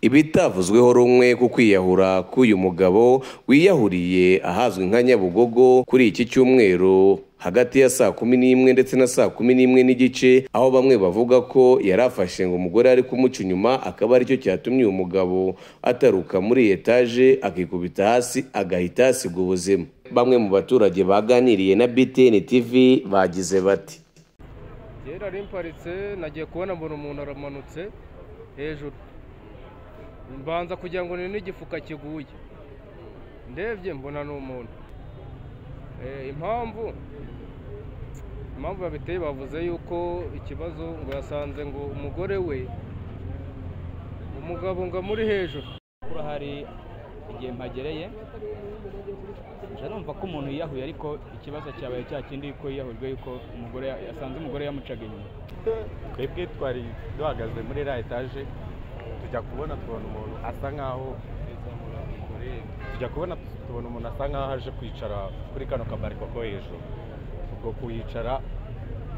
ibitavuzweho rumwe ku kwiyahura k'uyu mugabo wiyahuriye ahazwi nka nyabugogo kuri iki cyumweru hagati ya saa kumi n'imwe ndetse na saa kumi n'imwe n'igice aho bamwe bavuga ko yari afashe ngo umugore ari kumuca inyuma akaba aricyo cyatumye uyu mugabo ataruka muri etaje akikubita hasi agahita yasiga ubuzima bamwe mu baturage baganiriye na BTN TV bagize bati kera rimparitse nagiye kubona mbona umuntu aramanutse hejuru mbanza kugira ngo ni n'igifuka kiguye ndebye mbona ni umuntu Eh, impamvu impamvu babiteye bavuze yuko ikibazo ngo yasanze ngo umugore we umugabo ngo amuri hejuru kuba hari igihe mpagereye nje numva ko umuntu yiyahuye ariko ikibazo cyabaye cya kindi yuko yiyahujwe yuko umugore ya- yasanze umugore yamucaga inyuma twebwe twari duhagaze muri la etaje tujya kubona tubona umuntu asa nkaho tujya kubona tubona umuntu asa nkaho aje kwicara kuri kano kabariko ko hejuru ubwo kuhicara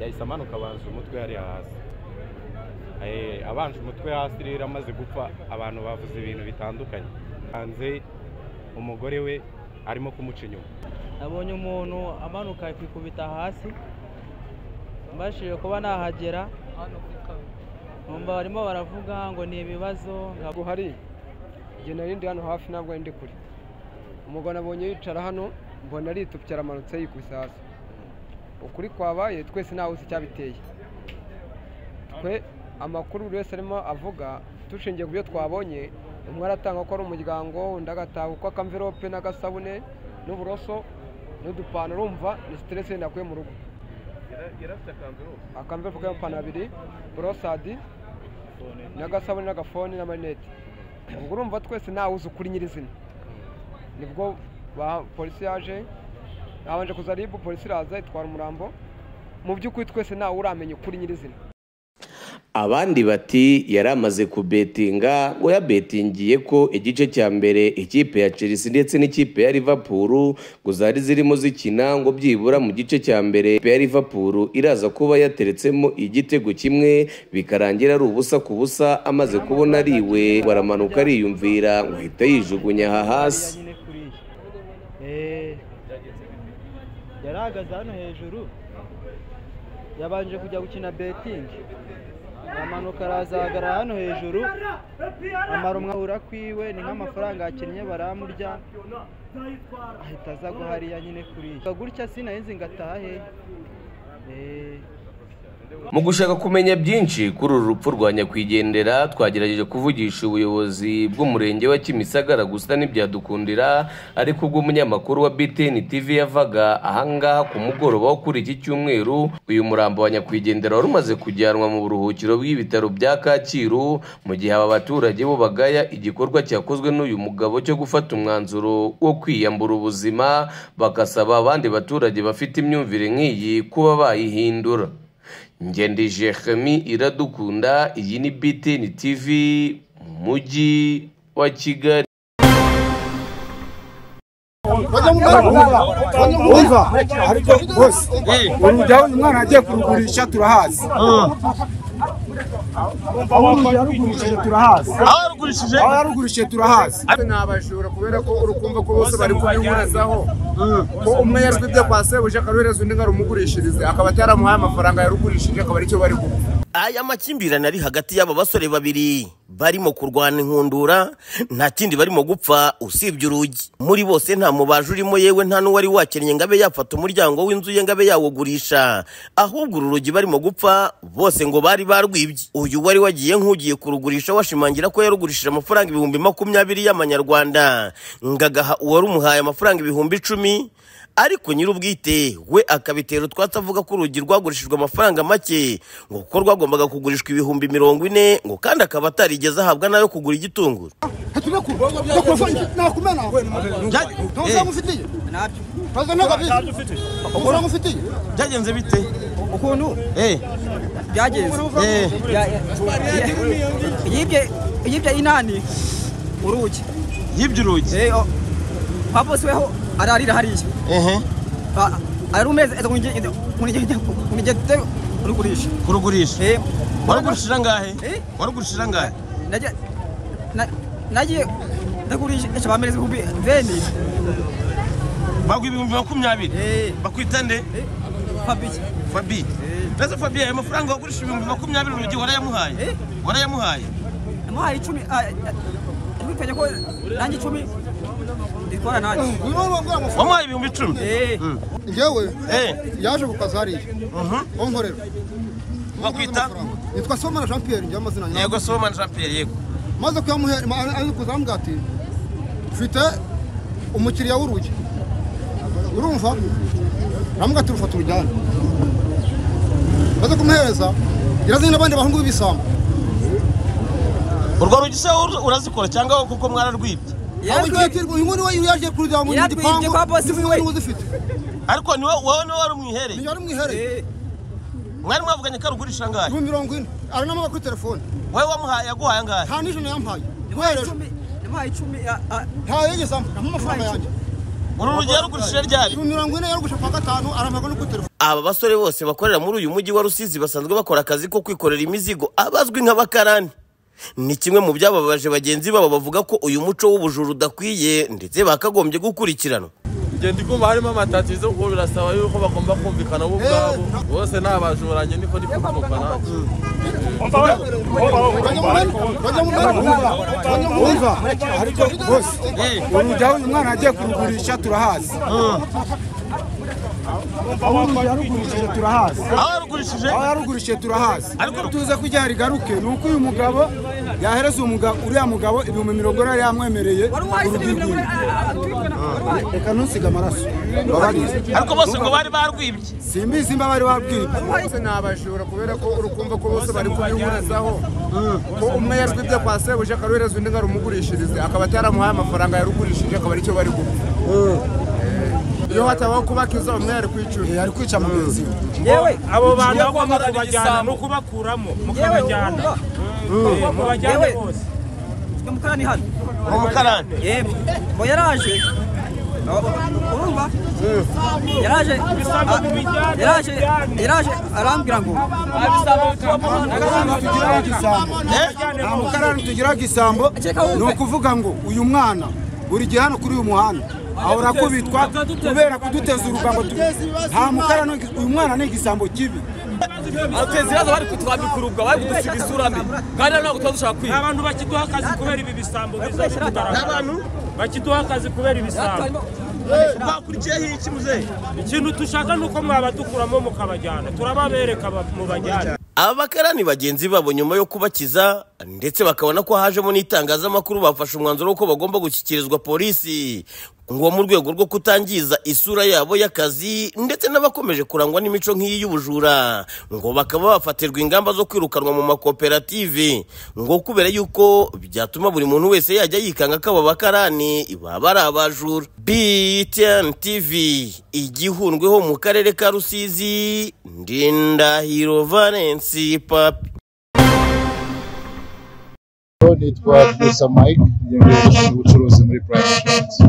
yahise amanuka abanza umutwe hariya hasi Eh, abanje umutwe hasi rero amaze gupfa abantu bavuze ibintu bitandukanye hanze umugore we arimo kumuca inyuma nabonye umuntu amanuka kwikubita hasi mbashije kuba nahagera numva barimo baravuga ngo ni ibibazo nka ntabwo hari igihe nari ndi hano hafi ntabwo ari ndi kure umugabo nabonye yicara hano mbona aritupye aramanutse yikubise hasi ukuri kwabaye twese ntawe uzi icyabiteye twe amakuru buri wese arimo avuga dushingiye ku byo twabonye umwe aratanga ko ari umuryango undi agataha uko akamvirope n'agasabune n'uburoso n'udupantaro urumva ni siteresi yenda akuye mu rugo akamvirope k'amapantaro abiri borosadi n'agasabune n'agafoni n'amarinete ubwo urumva twese ntawe uzi ukuri nyirizina nibwo ba- polisi yaje yabanje kuza ribu polisi iraza itwara umurambo mu by'ukuri twese ntawe uramenya ukuri nyirizina abandi bati yari amaze kubetinga ngo yabetingiye ko igice cya mbere ikipe ya Chelsea ndetse n'ikipe ya Liverpool ngo zari zirimo zikina ngo byibura mu gice cya mbere ikipe ya Liverpool iraza kuba yateretsemo igitego kimwe bikarangira ari ubusa ku busa amaze kubona ariwe baramanuka ariyumvira ngo ahita yijugunya aha hasi nyine kuriya Eh, yari ahagaze hano hejuru yabanje kujya gukina betingi amanuka arazahagarara hano hejuru amara umwahura kwiwe ni nk'amafaranga yakinnye baramurya ahita aza hariya nyine kuriya gutya sinaheze ngatahe Eh, Mu gushaka kumenya byinshi kuri uru rupfu rwa nyakwigendera twagerageje kuvugisha ubuyobozi bw'umurenge wa Kimisagara gusa ntibyadukundira ariko ubwo umunyamakuru wa BTN TV yavaga ahangaha ku mugoroba wo kuri iki cyumweru uyu murambo wa nyakwigendera wari umaze kujyanwa mu buruhukiro bw'ibitaro bya Kacyiru mu gihe aba baturage bo bagaya igikorwa cyakozwe n'uyu mugabo cyo gufata umwanzuro wo kwiyambura ubuzima bagasaba abandi baturage bafite imyumvire nk'iyi kuba bayihindura ngendi jeremi iradukunda iyi ni bitini tivi mu mujyi wa kigali wumva ariko bose urujya uyu mwana agiye kurugurisha turahazi aho yarugurishije turahazi aho yarugurishije turahazi ni abajura kubera ko uri kumva ko bose bari kubihurezaho ko umwe yaswibye kwa sebuja akaruhereza undi ngo arumugurishirize akaba ataramuhaye amafaranga yarugurishije akaba aricyo bari gukora aya makimbirane ari hagati y'aba basore babiri barimo kurwana inkundura nta kindi barimo gupfa usibye urugi muri bose nta mubaje urimo yewe nta n'uwari wakennye ngo abe yafata umuryango w'inzu ye ngo abe yawugurisha ahubwo uru rugi barimo gupfa bose ngo bari barwibye uyu wari wagiye nk'ugiye kurugurisha washimangira ko yarugurishije amafaranga ibihumbi makumyabiri y'amanyarwanda ngo agaha uwarumuhaye amafaranga ibihumbi icumi ariko nyir'ubwite we akabitera utwatsi avuga ko urugi rwagurishijwe amafaranga make ngo kuko rwagombaga kugurishwa ibihumbi mirongo ine ngo kandi akaba atarigeze ahabwa nayo kugura igitunguru nakumena nta mafaranga ufitiye ntabyo ntabyo ufite amafaranga ufitiye byagenze bite ukuntu eh byagenze eh yibye yibye inani urugi yibye urugi Eh, oh. papa si weho ararira hariya ehe Ba- ari umeze unigete urigurisha kurugurisha Eh, warugurishira ngahe Eh? warugurishira ngahe najya na- nagiye ndagurije bamereze kubi veni baguha ibihumbi makumyabiri Eh, bakwita nde Fabrice fabi mbese fabi ayo mafaranga wagurisha ibihumbi makumyabiri urugi warayamuhaye Eh. warayamuhaye namuhaye icumi twitanye ko nanjye icumi nditwara nanjye urimo urambwira amafaranga wamuhaye ibihumbi icumi Eh, ngewe Eh. yaje ku kazi hariya onkorera Bakwita? nitwa somana jean pierre njyewe amazina nyayo yego somani jean pierre yego maze kuyamuha ari kuzambwira ati mfite umukiriya w'urugi urumva ramubwira ati rufata urujyane maze kumuhereza irazanye n'abandi bahungu b'ibisambo urwo rugi se ur- urazikora cyangwa wowe kuko mwararwibye abo ngiye yararwibye- kirwa uyu nguyu niwe yaje kurujyana mu Yararwibye gipangu kwa bosi niwe we. niwe uzifite ariko ni wowe wowe niwe wari umwihereye niyo ari mwihereye eh, mwari mwavuganye ko arugurisha angahe ibihumbi mirongo ine ari n'amaboko kuri telefone wowe wamuhaye yaguhaye angahe nta n'ijana yampaye namuhaye guhereje icumi namuhaye icumi ah, ah, nta yegeze ampa amafaranga yanjye uru rugi yarugurishije ryari ibihumbi mirongo ine yarugusha kwa gatanu aramagwa no kuri telefone aba basore bose bakorera muri uyu mujyi wa rusizi basanzwe bakora akazi ko kwikorera imizigo abazwi nk'abakarani ni kimwe mu byababaje bagenzi babo bavuga ko uyu muco w'ubujura udakwiye ndetse bakagombye gukurikiranwa ngenda iguma harimo amatatizo ubwo birasaba yuko bagomba kumvikana bo ubwabo bose ni abajuranyi niko ndi kubyumva nanjye wumva ariko rwose urujya uyu mwana agiye kurugurisha turahazi aho urujya arugurishije turahazi aho yarugurishije aho yarugurishije turahazi Ariko- tuze kujya rigaruke ni uko uyu mugabo yahereza umugabo uriya mugabo ibihumbi mirongo ine yamwemereye wamuhaye icumi urubyiruko namuhaye ah, ah, twitwa na- wamuhaye reka ntusige amaraso babarize ariko bose ngo bari barwibye simbizi imba bari babwibwe bose ni abajura kubera ko uri kumva ko bose bari kubihurizaho ko umwe yajwe ibyo kwa sebuja akaruhereza undi ngo arumugurishirize akaba ataramuhaye amafaranga yarugurishije akaba aricyo bari gupfa iyo hatabaho kubakiza umwe yari kwicuza yari kwica mugenzi we yewe abo bantu bagomba kubajyana no kubakuramo yewe wumva mubajyane yewe ufite umukarani hano uwo mukarani yemwe ngo yaraje u- urumva yaraje ah, yaraje yaraje arambwira ngo tugira igisambo nta mukarani tugira igisambo ni ukuvuga ngo uyu mwana buri gihe hano kuri uyu muhanda ahora kubitwa kubera kuduteza uruga ngo tu- nta mukarani uyu mwana ni igisambo kibi ateza ibibazo bari kutwambikurubwa bari kudusiga isura mbi kandi ntabwo tuba dushaka kwiga abantu bakiduha akazi kubera ibi bisambo bizaje kugaragara bakiduha akazi kubera ibisambo bakurikiyeho iki muzehe ikintu dushaka ni uko mwabadukuramo mukabajyana turababereka mubajyane aba bakarani bagenzi babo nyuma yo kubakiza ndetse bakabona ko hajemo n'itangazamakuru bafashe umwanzuro w'uko bagomba gushyikirizwa polisi ngo mu rwego rwo kutangiza isura yabo y'akazi ndetse n'abakomeje kurangwa n'imico nk'iyi y'ubujura ngo bakaba bafatirwa ingamba zo kwirukanwa mu makoperative ngo kubera yuko byatuma buri muntu wese yajya yikanga ko abo bakarani baba ari abajura btn tv igihundweho mu karere ka rusizi ndindahiro valence papi nitwa gusa mike ubucuruzi muri purayime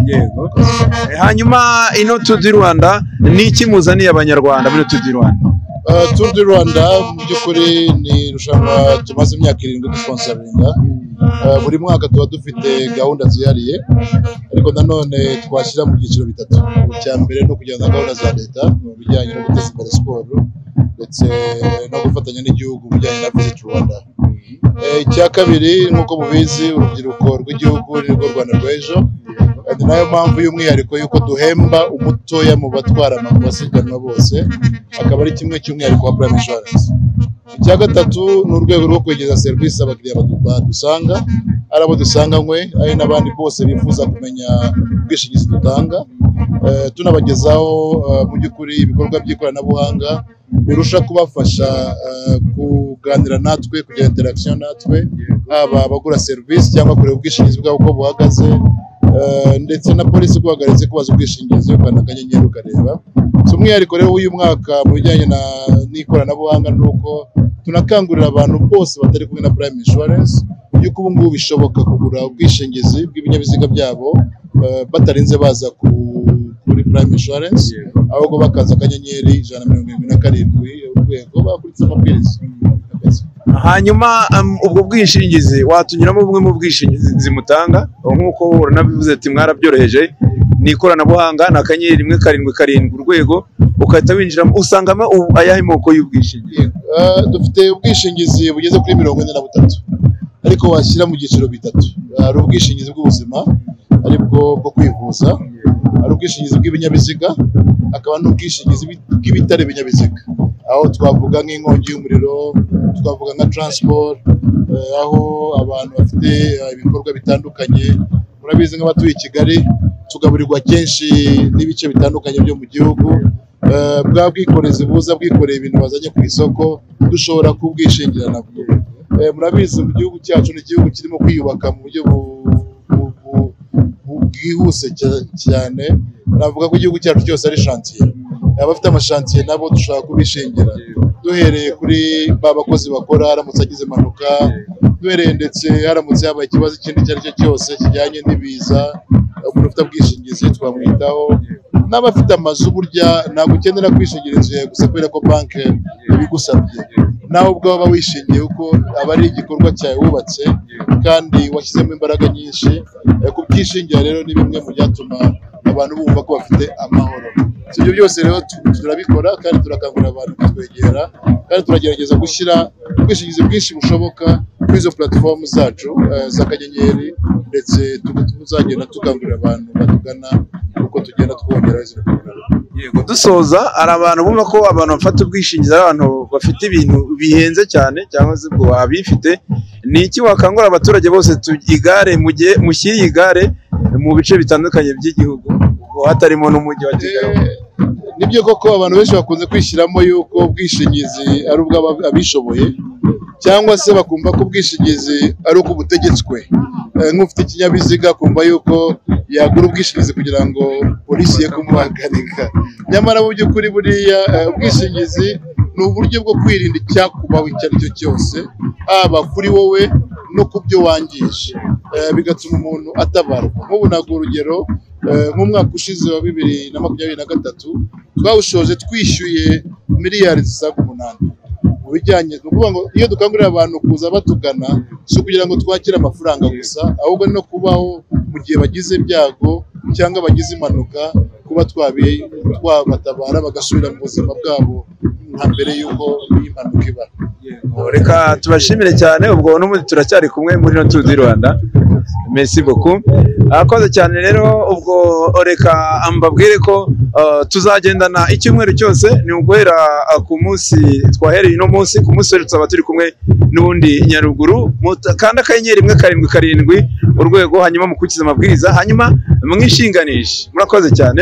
yego Eh, hanyuma ino tour du rwanda ni iki muzaniye abanyarwanda muri tour du rwanda Uh, Tour du Rwanda mu by'ukuri ni irushanwa tumaze imyaka irindwi dusponsoringa Uh, buri mwaka tuba dufite gahunda zihariye ariko nanone twashyira mu byiciro bitatu icya mbere ni ukujyana na gahunda za leta mu bijyanye no guteza imbere siporo ndetse no gufatanya n'igihugu mu bijyanye na visit rwanda Eh, icya kabiri nk'uko mubizi urubyiruko rw'igihugu ni rwo rwanda rw'ejo ni nayo mpamvu y'umwihariko y'uko duhemba umutoya mu batwara ama- amasiganwa bose akaba ari kimwe cy'umwihariko wa prime insurance icya gatatu ni urwego rwo kwegereza serivisi abakiriya badu- badusanga ari abo dusanganywe ari n'abandi bose bifuza kumenya ubwishingizi dutanga Eh, tunabagezaho eh, mu by'ukuri ibikorwa by'ikoranabuhanga birusha kubafasha eh, kuganira natwe kugira interaction natwe haba abagura serivisi cyangwa kureba ubwishingizi bwabo uko buhagaze eh, ndetse na polisi iguhagaritse kubaza ubwishingizi ukanda akanyenyeri ukareba si umwihariko rero w'uyu mwaka mu bijyanye na- n'ikoranabuhanga ni uko tunakangurira abantu bose batari kumwe na prime insurance yuko ubu ngubu bishoboka kugura ubwishingizi bw'ibinyabiziga byabo eh, batarinze baza ku kuri prime insurance ahubwo bakaza akanyenyeri ijana na mirongo irindwi na karindwi urwego bakurikiza amabwiriza hanyuma um, ubwo bwishingizi watunyuramo bumwe mu bwishingizi mutanga nk'uko uranabivuze ati mwarabyoroheje ni ikoranabuhanga ni akanyenyeri rimwe karindwi karindwi urwego ugahita winjiramo usangamo ubu ayahe moko y'ubwishingizi Eh, dufite ubwishingizi bugeze kuri mirongo ine na butatu ariko washyira mu byiciro bitatu hari ubwishingizi bw'ubuzima aribwo bwo kwivuza hari ubwishingizi bw'ibinyabiziga hakaba n'ubwishingizi bw'i- bw'ibitari ibinyabiziga aho twavuga nk'inkongi y'umuriro twavuga nka transport eh, aho abantu bafite eh, ibikorwa bitandukanye murabizi nk'abatuye i kigali tugaburirwa kenshi n'ibice bitandukanye byo mu gihugu Eh, bwa bwikorezi buza bwikoreye ibintu bazanye ku isoko dushobora kubwishingira nabwo Eh, murabizi mu gihugu cyacu ni igihugu kirimo kwiyubaka mu buryo bu- bu- bu- bu- bwihuse cya- cyane navuga ko igihugu cyacu cyose ari shantiye abafite amashantiye nabo dushobora kubishingira duhereye kuri ba bakozi bakora haramutse agize impanuka duhereye ndetse haramutse habaye ikibazo ikindi icyo ari cyo cyose kijyanye n'ibiza umuntu ufite ubwishingizi twamwitaho n'abafite amazu burya ntabwo ukenera kwishingira inzu yawe gusa kubera ko banki ibigusabye nawe ubwo waba wishingiye kuko aba ari igikorwa cyawe wubatse kandi washyizemo imbaraga nyinshi Eh, kubyishingira rero ni bimwe mu byatuma abantu bumva ko bafite amahoro si ibyo byose rero tu- turabikora kandi turakangurira abantu kutwegera kandi turagerageza gushyira ubwishingizi bwinshi bushoboka kuri izo platform zacu eh, z'akanyenyeri ndetse tu- tuzagenda tukangurira abantu batugana uko tugenda twongera izo yego dusoza hari abantu bumva ko abantu bafata ubwishingizi ari abantu bafite ibintu bihenze cyane cyangwa se ubwo abifite ni iki wakangurira abaturage bose tu- igare mu gihe mushyire igare mu bice bitandukanye by'igihugu ubwo hatarimo n'umujyi wa kigali nibyo koko abantu benshi bakunze kwishyiramo yuko ubwishingizi ari ubw'aba- abishoboye cyangwa se bakumva ko ubwishingizi ari uko butegetswe Eh, nk'ufite ikinyabiziga akumva yuko yagura ubwishingizi kugira ngo polisi ye kumuhagarika nyamara mu by'ukuri buriya eh, ubwishingizi ni uburyo bwo kwirinda icyakubaho icyo ari cyo cyose haba kuri wowe no ku byo wangije Eh, bigatuma umuntu atabarwa nk'ubu ntabwo urugero eh, nk'umwaka ushize wa bibiri na makumyabiri na gatatu twawushoje twishyuye miliyari zisaga umunani mu bijyanye ni ukuvuga ngo iyo dukangurira abantu kuza batugana si ukugira ngo twakire amafaranga gusa ahubwo no kubaho mu gihe bagize ibyago cyangwa bagize impanuka kuba twabi- twabatabara bagasubira mu buzima bwabo nka mbere y'uko iyi mpanuka iba reka tubashimire cyane ubwo n'ubundi turacyari kumwe muri no tuzi rwanda mesi boku akoze cyane rero ubwo reka mbabwire ko uh, tuzagendana icyumweru cyose ni uguhera uh, ku munsi twahereye uno munsi ku munsi wari tuzaba turi kumwe n'ubundi nyaruguru Muta- kanda akanyenyeri rimwe karindwi karindwi urwego hanyuma mukurikize amabwiriza hanyuma mwishinganishe murakoze cyane